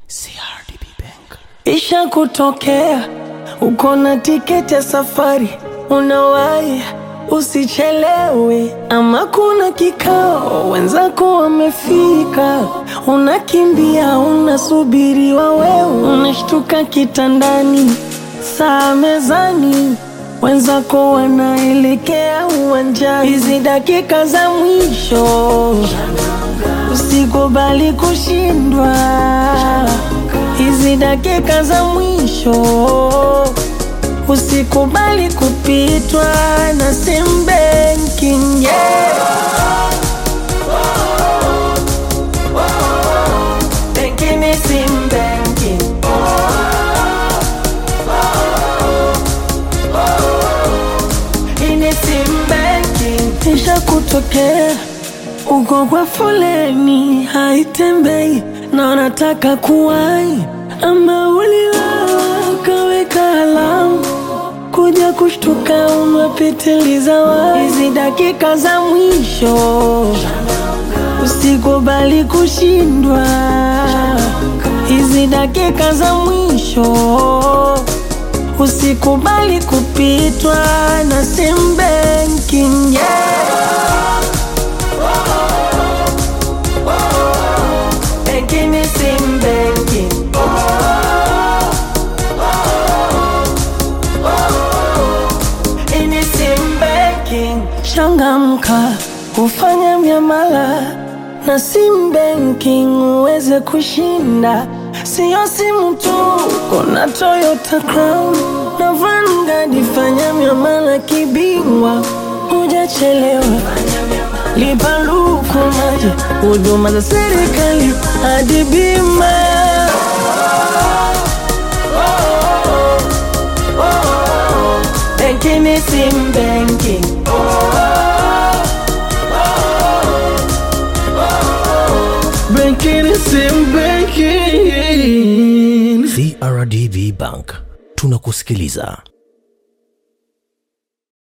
CRDB Bank. Isha kutokea uko na tiketi ya safari, unawahi usichelewe, ama kuna kikao wenzako wamefika, unakimbia unasubiriwa, wewe unashtuka kitandani, saa mezani, wenzako wanaelekea uwanjani, hizi dakika za mwisho usikubali kushindwa hizi dakika za mwisho, usikubali kupitwa na sim banking yeah. Banking ni sim banking. Hii ni sim banking. Isha kutokea uko kwa foleni haitembei na unataka kuwai, ama uliwawa ukaweka alamu kuja kushtuka umepitiliza wai. Hizi dakika za mwisho usikubali kushindwa, hizi dakika za mwisho usikubali kupitwa na sim banking yeah. Banking ni sim banking. Hii ni sim banking. Changamka ufanya miamala na sim banking uweze kushinda, siyo simu tu, kuna Toyota Crown na Vanguard. Fanya miamala kibingwa, hujachelewa lipa luku maji, huduma za serikali hadi bima. Benki ni sim banking. Benki ni sim banking. CRDB Bank. Tunakusikiliza.